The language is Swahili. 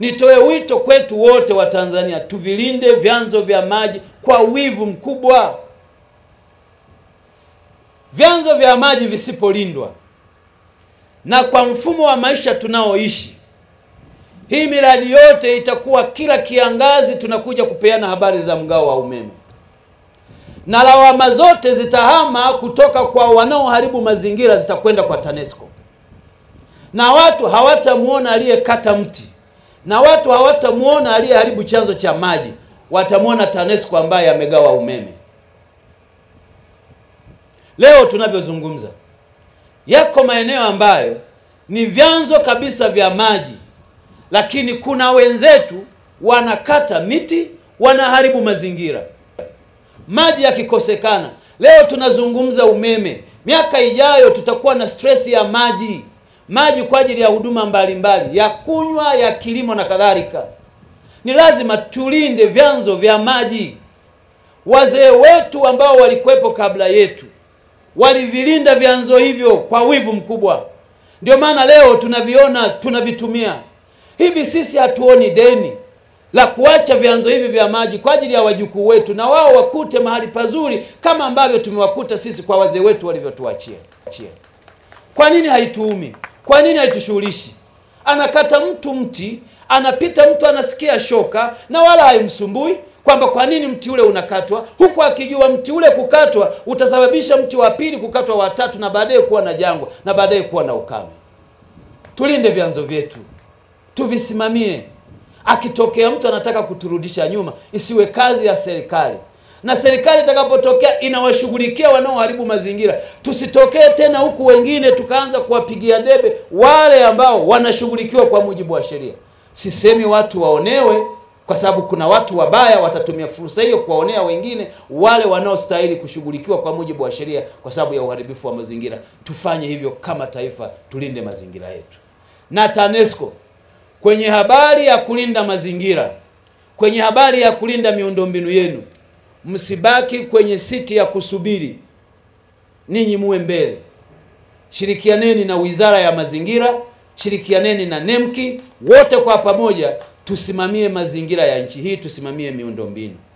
Nitoe wito kwetu wote wa Tanzania, tuvilinde vyanzo vya maji kwa wivu mkubwa. Vyanzo vya maji visipolindwa na kwa mfumo wa maisha tunaoishi, hii miradi yote itakuwa kila kiangazi tunakuja kupeana habari za mgao wa umeme, na lawama zote zitahama kutoka kwa wanaoharibu mazingira zitakwenda kwa TANESCO, na watu hawatamuona aliyekata mti na watu hawatamuona aliyeharibu chanzo cha maji, watamwona TANESCO ambaye amegawa umeme. Leo tunavyozungumza, yako maeneo ambayo ni vyanzo kabisa vya maji, lakini kuna wenzetu wanakata miti, wanaharibu mazingira. Maji yakikosekana, leo tunazungumza umeme, miaka ijayo tutakuwa na stress ya maji maji kwa ajili ya huduma mbalimbali ya kunywa, ya kilimo na kadhalika. Ni lazima tulinde vyanzo vya maji. Wazee wetu ambao walikuwepo kabla yetu walivilinda vyanzo hivyo kwa wivu mkubwa, ndio maana leo tunaviona, tunavitumia hivi. Sisi hatuoni deni la kuacha vyanzo hivi vya maji kwa ajili ya wajukuu wetu, na wao wakute mahali pazuri kama ambavyo tumewakuta sisi kwa wazee wetu walivyotuachia. Kwa nini haituumi? Kwa nini haitushughulishi? Anakata mtu mti, anapita mtu anasikia shoka na wala haimsumbui kwamba kwa nini mti ule unakatwa, huku akijua mti ule kukatwa utasababisha mti wa pili kukatwa, wa tatu, na baadaye kuwa na jangwa na baadaye kuwa na ukame. Tulinde vyanzo vyetu, tuvisimamie. Akitokea mtu anataka kuturudisha nyuma, isiwe kazi ya serikali na serikali itakapotokea inawashughulikia wanaoharibu mazingira. Tusitokee tena huku wengine tukaanza kuwapigia debe wale ambao wanashughulikiwa kwa mujibu wa sheria. Sisemi watu waonewe, kwa sababu kuna watu wabaya watatumia fursa hiyo kuwaonea wengine wale wanaostahili kushughulikiwa kwa mujibu wa sheria kwa sababu ya uharibifu wa mazingira. Tufanye hivyo kama taifa, tulinde mazingira yetu. Na TANESCO kwenye habari ya kulinda mazingira, kwenye habari ya kulinda miundombinu yenu Msibaki kwenye siti ya kusubiri, ninyi muwe mbele. Shirikianeni na Wizara ya Mazingira, shirikianeni na NEMKI, wote kwa pamoja tusimamie mazingira ya nchi hii, tusimamie miundombinu.